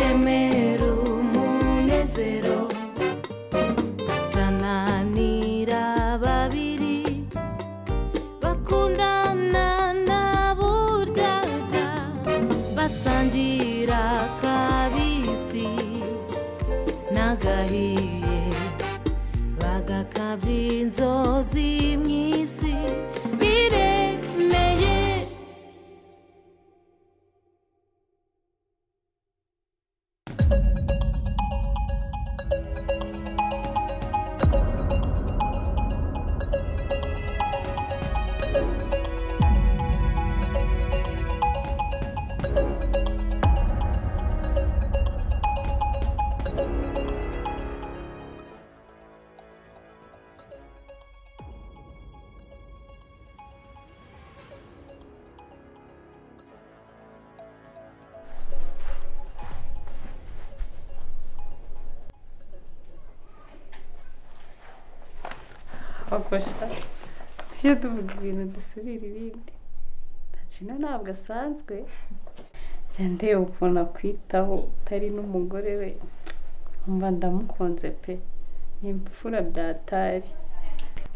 remera umunezero nsanganira babiri bakundana na buryarya basangira akabisi n'agahiye bagakabya inzozi mu isi biremeye abagosha tujye tuvuga ibintu dusubira ibindi ntakina ntabwo asanzwe njya ndeba ukuntu akwitaho utari n'umugore we mba ndamukunze pe ni imfura byatari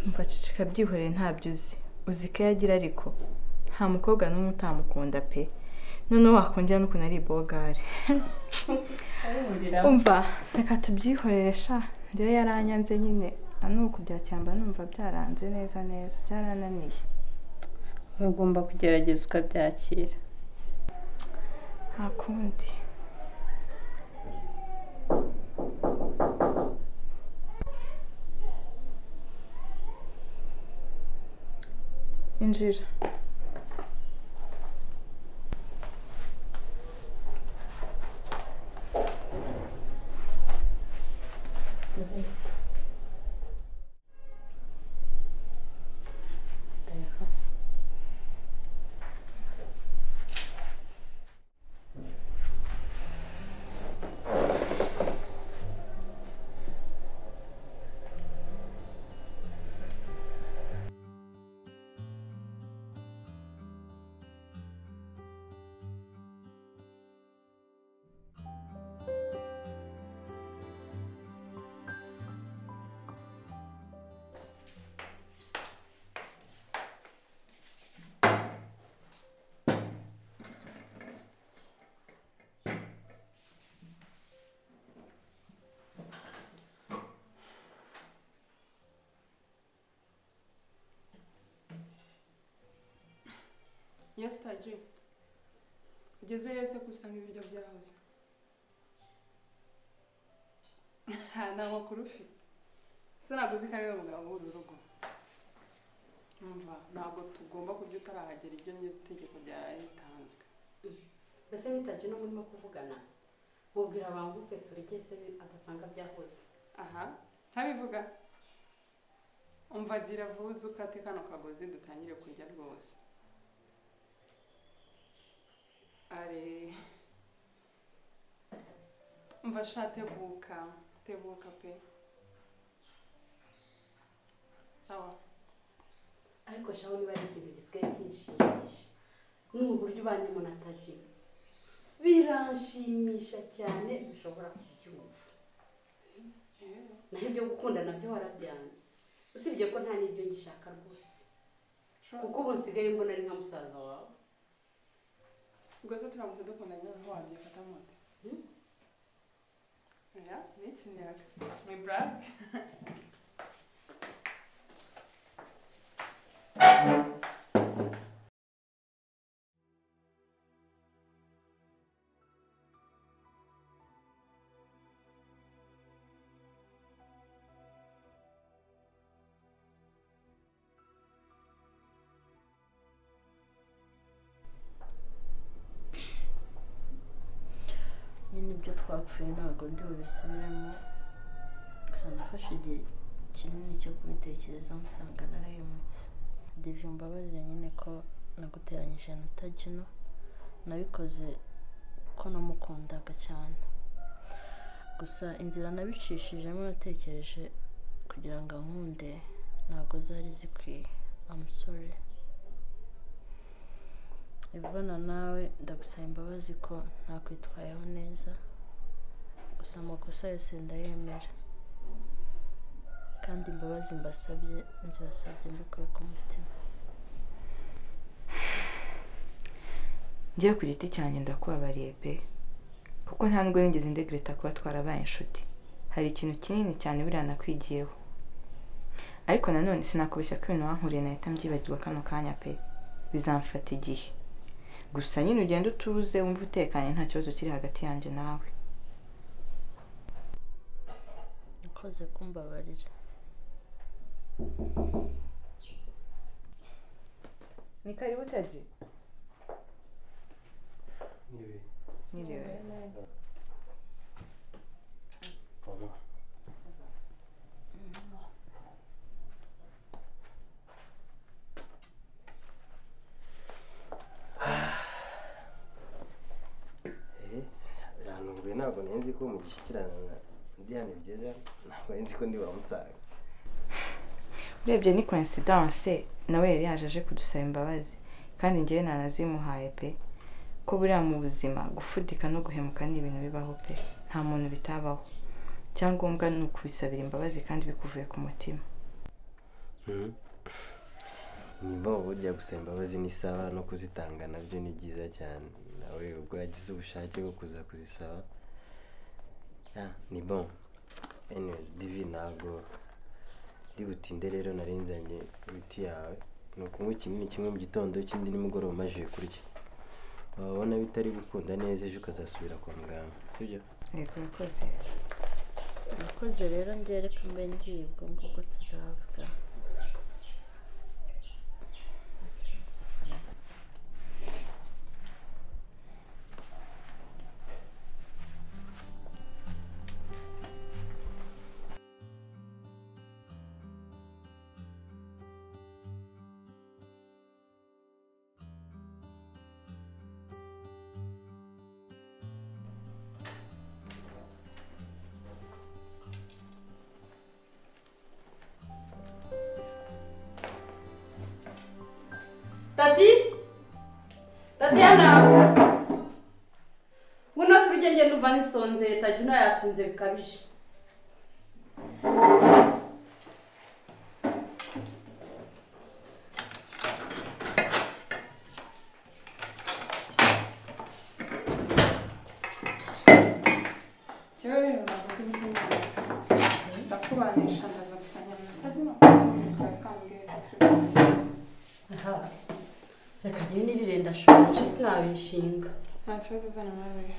Umva ceceka byihoreye ntabyo uzi uzi ko yagira ariko nta mukobwa n'umwe utamukunda pe noneho wakongera n'ukuntu ari ibogari umva reka tubyihorere sha njyewe yaranyanze nyine nta n'ubu kubyakemba numva byaranze neza neza byarananiye ugomba kugerageza ukabyakira nta kundi injira yasitaje ugeze heza usanga ibiryo byahoze nta makuru ufite ese ntabwo uzi ko ariwe mugabo w'uru rugo Umva, ntabwo tugomba kurya utarahagera ibyo ni itegeko ryaraye ritanzwe mbese nitaje no murimo kuvugana mubwira abanguke turye se agasanga byakoze aha ntabivuga umva gira vuba ukate kano kagozi dutangire kurya rwose ari umva sha tebuka tebuka pe sawa ariko shaho niba ari ikintu gisigaye kinshimisha n'ubu buryo ubanyemo na taji biranshimisha cyane bishobora kubyumva naho ibyo gukunda nabyo warabyanze usibye ko nta n'ibyo ngishaka rwose kuko ubu nsigaye mbona ari nka musaza wawe ubwo se turamutse dukundanye noneho wabyifata mute ya ni ikinyaga ni burake nyine ibyo twapfuye ntabwo ndi bubisubiremo gusa nafashe igihe kinini cyo kubitekerezaho nsanga narahemutse divyo mbabarira nyine ko naguteranyije na tajino nabikoze ko namukundaga cyane gusa inzira nabicishijemo natekereje kugira ngo ankunde ntabwo zari zikwiye amusore ibibana nawe ndagusaba imbabazi ko ntakwitwayeho neza gusa amakosa yose ndayemera kandi imbabazi mbasabye nzibasabye mbikuye ku mutima njye ku giti cyanjye ndakubabariye pe kuko nta nubwo nigeze ndegreta kuba twarabaye inshuti hari ikintu kinini cyane buriya nakwigiyeho ariko nanone sinakubeshya ko ibintu wankureye nahita mbyibagirwa kano kanya pe bizamfata igihe gusa nyine ugenda utuze wumva utekanye nta kibazo kiri hagati yanjye nawe nakoze kumbabarira ni karibu taji niriwe birantunguye ntabwo nari nzi ko mu gishyikirana na diyane byiza ntabwo nari nzi ko ndi wamusanga urebye ni coincidence nawe yari yaje aje kudusaba imbabazi kandi njyewe nanazimuhaye pe ko buriya mu buzima gufudika no guhemuka ni ibintu bibaho pe nta muntu bitabaho icyangombwa ni ukubisabira imbabazi kandi bikuvuye ku mutima nyuma burya gusaba imbabazi n'isaba no kuzitanga nabyo ni byiza cyane nawe ubwo yagize ubushake bwo kuza kuzisaba Ah, ni bon anyways divi ntabwo ndi butinde rero nari nzanye imiti yawe ni ukunywa ikinini kimwe mu gitondo ikindi nimugoroba umajije kurya wabona bitari gukunda neza ejo ukazasubira kwa muganga sibyo yego yakoze nakoze rero njye reka mbe ngiye ubwo ngubwo tuzavuga tati tatiyana buno turya ngenda uva nisonzeye tagino yatinze bikabije njyewe rero ntabwo ndi butinde ndakubanisha ndaza gusanya amatagino twari twambwiye ko turi butinze reka njyewe nirire ndashonje sinabishinga nta kibazo uzana mwana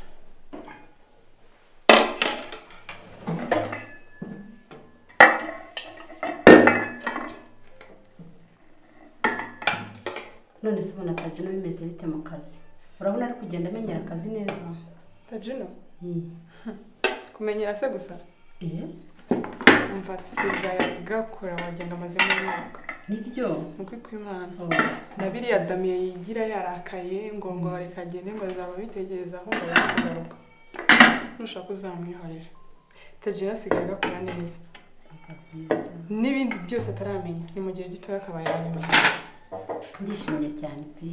none se ubona tagino bimeze bite mu kazi urabona ari kugenda amenyera akazi neza tagino Mm. kumenyera se gusa eh umva sigaye gakora wagenda amazemo umwaka nibyo nukuri kw'imana Oh, na biriya damiye yigira yarakaye ngo ngo reka agende ngo azaba abitekerezaho ngo abone kugaruka nushaka uzamwihorera tagira asigaye agakora neza biba byiza n'ibindi byose ataramenya ni mu gihe gitoya akaba yabimenya ndishimye cyane pe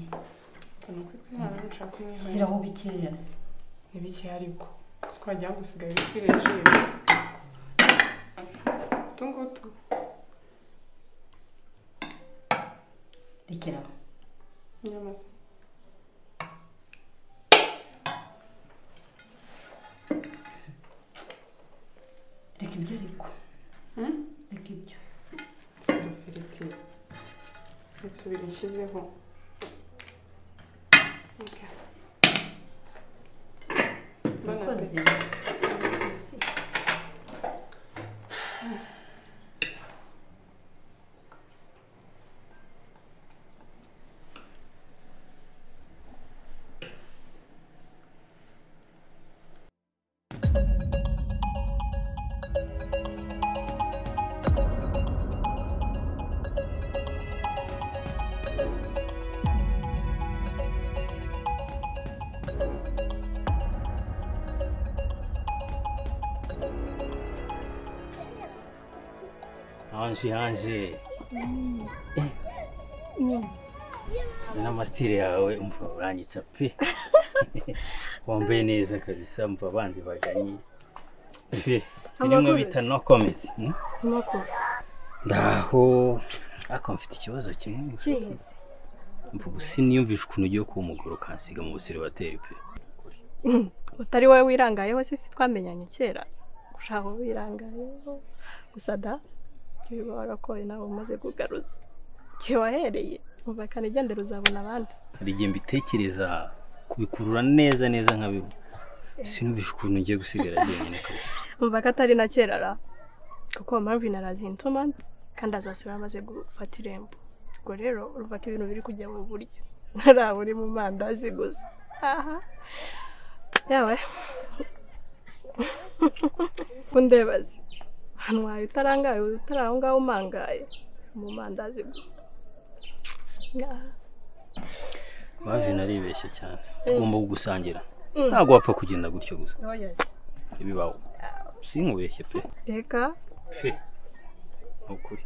ni ukuri kw'imana nushaka umwihorera shyiraho bikeya se ni bike ariko si ko wagira ngo usigaye wikwiriye ijisho utu ngutu rekera aho nyamaze reka ibyo ariko Hmm? reka ibyo si udufiriti tubiri nshyizeho Okay. Bon Urakoze. appétit. Hanji hanji. Ndana masitire yawe umva uranyica pe. Wambaye neza kabisa umva abanzi bajanye. birimo bita no komezi nuko ndaho ariko mfite ikibazo kimwe kihise mvuga usi niyumvisha ukuntu ugiye kuba umugore ukansiga mu busiribateri pe utari wowe wirangayeho se si twamenyanye kera ushaka uwo wirangayeho gusa da ntibibabara ko wowe nawe umaze kugaruza igihe wahereye mubakana igendera uzabona abandi hari igihe mbitekereza kubikurura neza neza nk'abibu sinumvisha ukuntu ngiye gusigara jyenyine pe. mubaka atari na kera ra kuko marvin arazintuma kandi azasiba amaze gufata irembo ubwo rero urumva ko ibintu biri kujya mu buryo ntaraba uri mu mandazi gusa aha yawe undebaze ahantu wawe utarangaye utari aho ngaho umangaye mu mandazi gusa Ngaha. Marvin aribeshya cyane Eh. tugomba gusangira Mm. ntabwo wapfa kugenda gutyo gusa Oh yes. ibibaho sinkubeshye pe reka pe ni ukuri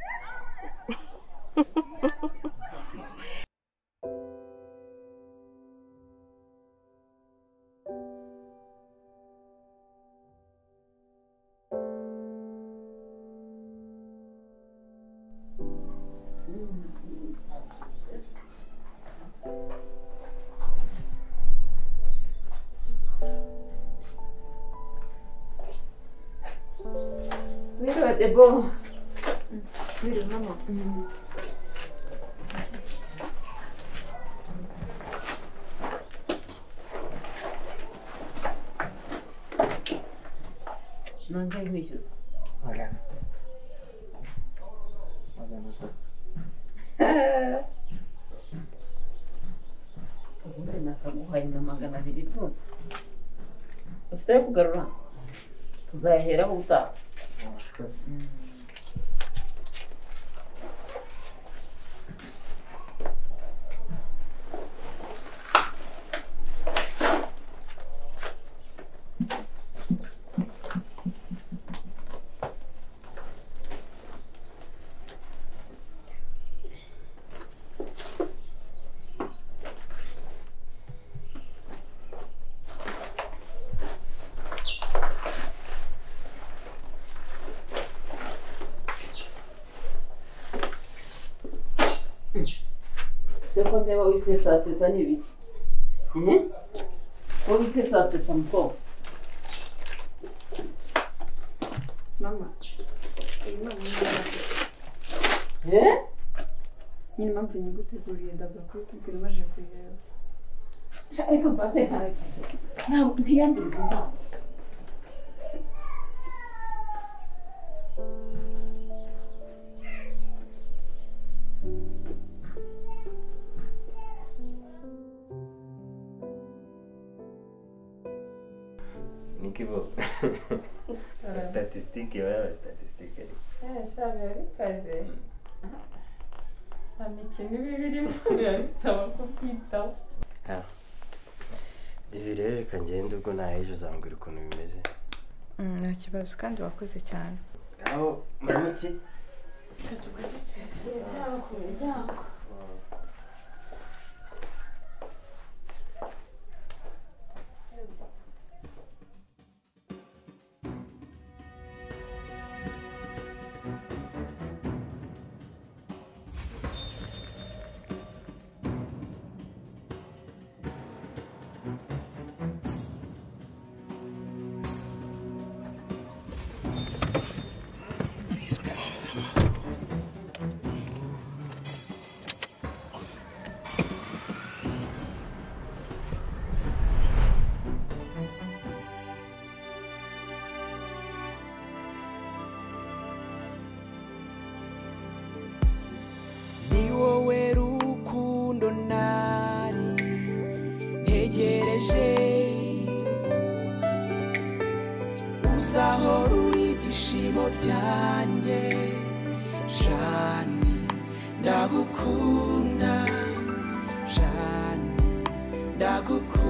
nongeye kwishyura ubundi nakaguhaye na magana abiri rwose ufite ayo kugarura tuzayaheraho ubutaha seko ndeba wise saa sita ni ibiki ehe wowe wise saa sita mukobwa mama iyi ni umunyarwanda eee nyine impamvu nyiguteguriye ndaza kubitubwira umaze kuyireba ariko mbaze nkaragiye ntabwo ntiyanduriza inama Nick Bo. Statistique, voilà, statistique. shabe yabikoze nta mikino iba irimo biba bisaba kubyitaho Ah. Ibi rero reka ngende ubwo nahejo uzambwira ukuntu bimeze. Mm, nta kibazo kandi wakoze cyane Aho muramuki? ni wowe rukundo nari ntegereje uzaho ruri ibyishimo byanjye jani ndagukunda jani ndagukunda